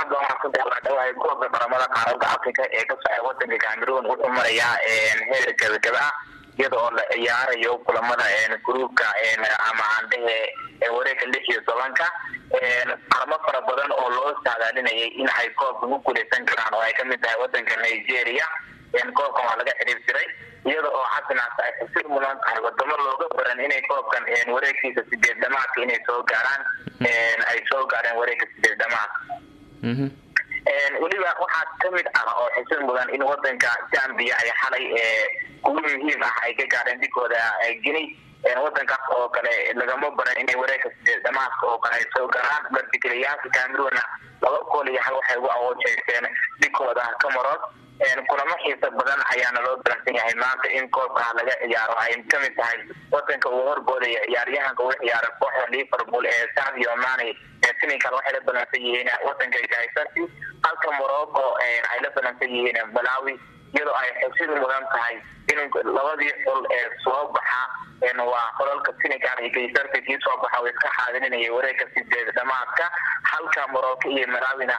hadda waxaa ku daawadhawahay koobka qaramada qaaradda afrika ee ka socda wadanka cameroon wuxuu marayaa heer gabagaba ah iyada oo la ciyaarayo kulamada gruubka ama aandhehe wareegka lix iyo tobanka qarmo fara badan oo loo saadaalinayay in ay koobka ku guuleysan karaan oo ay kamid tahay wadanka nigeria koobkan waa laga xiriirtiray iyada oo xasanaas ay xusir mudan tahay wadamo looga baran inay koobkan wareegkiisa sideed dhamaadka inay soo gaaraan ay soo gaareen wareegka sideed dhamaadka weliba waxaa kamid ah oo xusir mudan in wadanka zambia ay xalay kuwo muhiim ah ay ka gaareen dhigooda guiney wadankaas oo kale lagama baran inay wareegka sideed dhamaadka oo kale ay soo gaaraan martigeliyaasha cameroonna laba kool iyo hal waxay ugu awoojeysteen dhigooda cameroon kulamo xiisa badan ayaana loo balansan yahay maanta in koobka laga ciyaaro ay kamid tahay wadanka uu horboodaya ciyaaryahanka uu ciyaara kooxda liverpool ee sadio mane ee senegal waxay la balansan yihiin wadanka gaisarti halka morocco ay la balansan yihiin malawi iyadoo ay xusid mudan tahay in labadii xul ee soo baxa waa xolalka senegal iyo gaisarti kii soo baxa uu iska xaadirinaya wareegka sideed dhamaadka halka morocco iyo malawina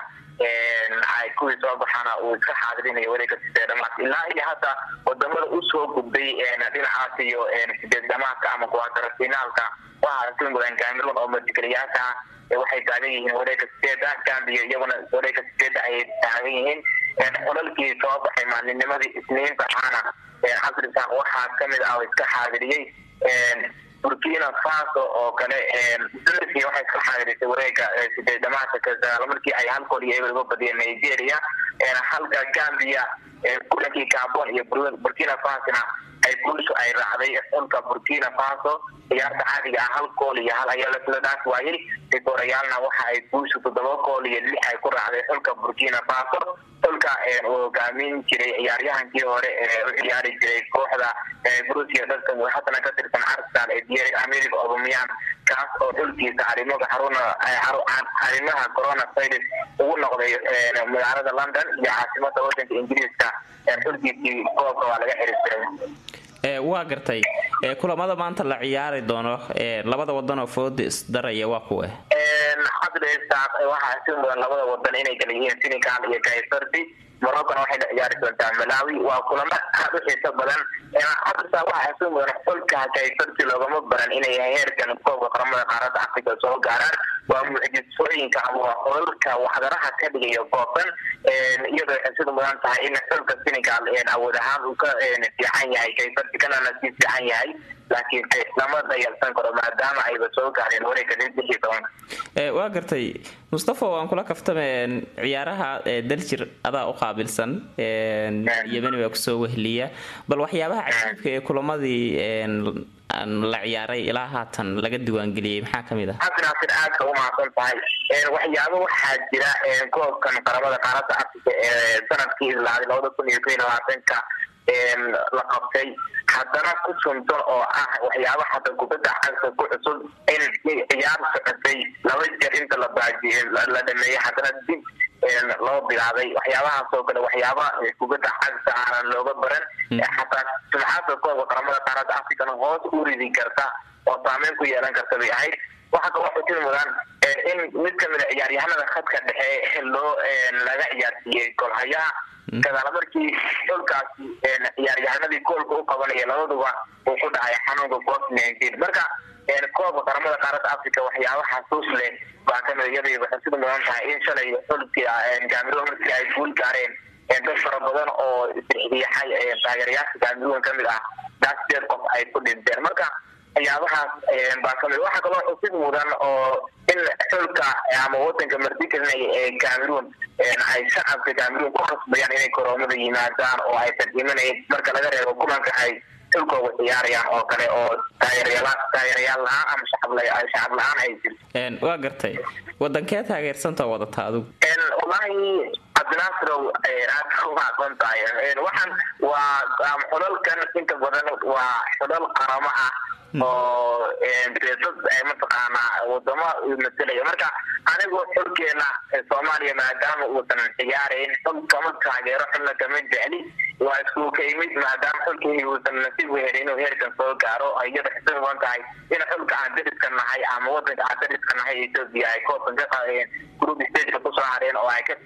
ay kuwii soo baxaana uu iska xaadirinayo wareegka sideed dhamaadka ilaa iyo hadda wadamada usoo gudbay dhinacaas iyo sideed dhamaadka ama kuwaatara finaalka waxaa ka mudan cameroon oo martigeliyaasha waxay taagan yihiin wareegka sideeda gambia iyaguna wareegga sideeda ayay taagan yihiin xolalkii soo baxay maalinimadii isniinta ahana casrisan waxaa kamid ah oo iska xaadiriyey burkina faso oo kale dulki waxay iska xaadirisay wareega sideed dhamaadka kasagaal markii ay hal kool iyo eber uga badiyeen nigeria halka gambia kulankii gabon iyo burkina fasona ay guushu ay raacday xulka burkina faso ciyaarta caadiga ah hal kool iyo hal ayaa lasla dhaaf waayey rigoorayaalna waxa ay guushu toddoba kool iyo lix ay ku raacday xulka burkina faso xulka uu hogaamin jiray ciyaaryahankii hore ee u ciyaari jiray kooxda brusia dadka haddana ka tirsan arsenal ee dier america obameyan kaas oo xulkiisa arrimaha xaruna arrimaha coronavirus ugu noqday magaalada london iyo caasimada wadanka ingiriiska xulkiisii koobka waa laga xiriirtiray waa gartay kulamada maanta la ciyaari doono labada wadan oo fooda isdaraya waa kuwe waxaa si mudan labada wadan inay kala yihiin senegal iyo kaisarti morocona waxay la ciyaari doontaa malawi waa kulamo aad u xiiso badan hadasa waxaa si mudan xulka kaisarti loogama baran inay heerkan koobka qaramada qaaradda africa soo gaaraan waa mucjisooyinka ama xulalka waxdaraha ka dhigayo koobkan iyadoo waxay sida mudan tahay in xulka senegal awood ahaan uu ka fiican yahay kaisarti kanana sii fiican yahay laakiin lama dayalsan karo maadaama ayba soo gaareen wareegga lixii tobanka waa gartay mustafa waan kula kaftame ciyaaraha daljir adaa u qaabilsan yemeni baa kusoo wehliya bal waxyaabaha cajiibka ee kulamadii la ciyaaray ilaa haatan laga diiwaangeliyey maxaa kamid ah cabdinaasir aadka u mahadsan tahay waxyaabo waxaa jira koobkan qaramada qaaradda africa ee sanadkii islaaday labada kun iyo koiy labaatanka la qabtay haddana ku suntan oo ah waxyaaba hada kubadda cagka ku cusub in ciyaar socotay laba jeer inta la baajiye la dhameeyey haddana dib loo bilaabay waxyaabahaas oo kale waxyaaba kubadda cagta aanan looga baran xataa sumcadda koobka qaramada qaaradda africana hoos u ridi karta oo saameyn ku yeelan karta bay ahayd waxaa kaloo xusin mudan in mid kamid a ciyaaryahanada khadka dhexe loo laga ciyaarsiiyey golhayaha kadaala markii xulkaasi ciyaaryahanadii koolka u qabanaya labaduba uu ku dhacay xanuunka covid nineteen marka koobka qaramada qaaradda africa waxyaaba xasuus leh baa kamid iyadii waxay sida mudan tahay in shalay xulkii cameroon markii ay guul gaareen dad fara badan oo isriixriixay taageerayaasha cameroon kamid ah daa sideed qof ay ku dhinteen marka waxyaabahaas baa kamid waxaa kaloo xusid mudan oo in xulka ama wadanka martigelinaya ee cameroon ay shacabka cameroon ku khasbayaan inay koroomada yimaadaan oo aysan imanayn marka laga reebo kulanka ay xulkooga ciyaarayaan oo kale oo taageerayaal la-aan ama shacab la-aan ay jirto waa gartay wadankee taageersanta wadata adigu wallaahi cabdinaasirow aad ku mahadsan tahay waxaan waa xulalkan inta badan waa xulal qaramo ah oo dad mataqaanaa wadamo matalaya marka anigu xulkeena soomaaliya maadaama uusan ciyaarayn xul kama taageero xulna kama jecli waa isku ka yimid maadaama xulkii uusan nasiib u helin inuu heerkan soo gaaro iyada xisad mudan tahay in xulka aan dariska nahay ama wadanka aan dariska nahay ethiopia ay koobkan ka qaadeen group stageka kusoo hareen oo ay ka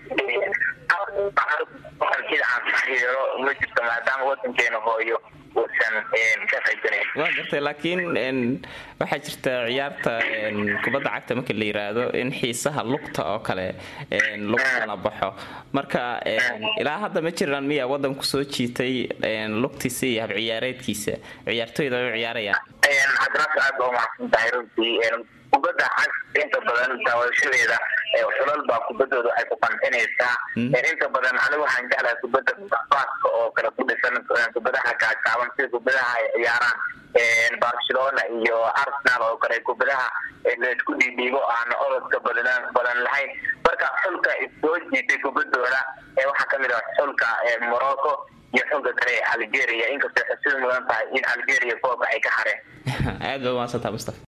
sida aan taageero ma jirto maadaama wadankeena hooyo uusan ka qaybsanayn waa gartay laakiin waxaa jirta ciyaarta kubadda cagta marka la yiraahdo in xiisaha lugta oo kale lagu kala baxo marka ilaa hadda ma jiraan miya wadanku soo jiitay lugtiisa iyo hab ciyaareedkiisa ciyaartoyda ay u ciyaarayaan cabdinaasir aad baa umahadsan tahay runtii kubadda cagta inta badan daawashadeeda xulal baa kubaddooda ay ku qancinaysaa inta badan anigu waxaan jeclahay kubadda baaska oo kale ku dhisan kubadaha gaagaaban sida kubadaha ay ciyaaraan barcelona iyo arsenal oo kale kubadaha laisku dhiidhiibo aan orodka badan badan lahayn marka xulka soo jiitay kubaddooda waxaa kamid ah xulka morocco iyo xulka kale ee algeria inkastoo xusid mudan tahay in algeria koobka ay ka hareen aad ba umaasantaa mustafa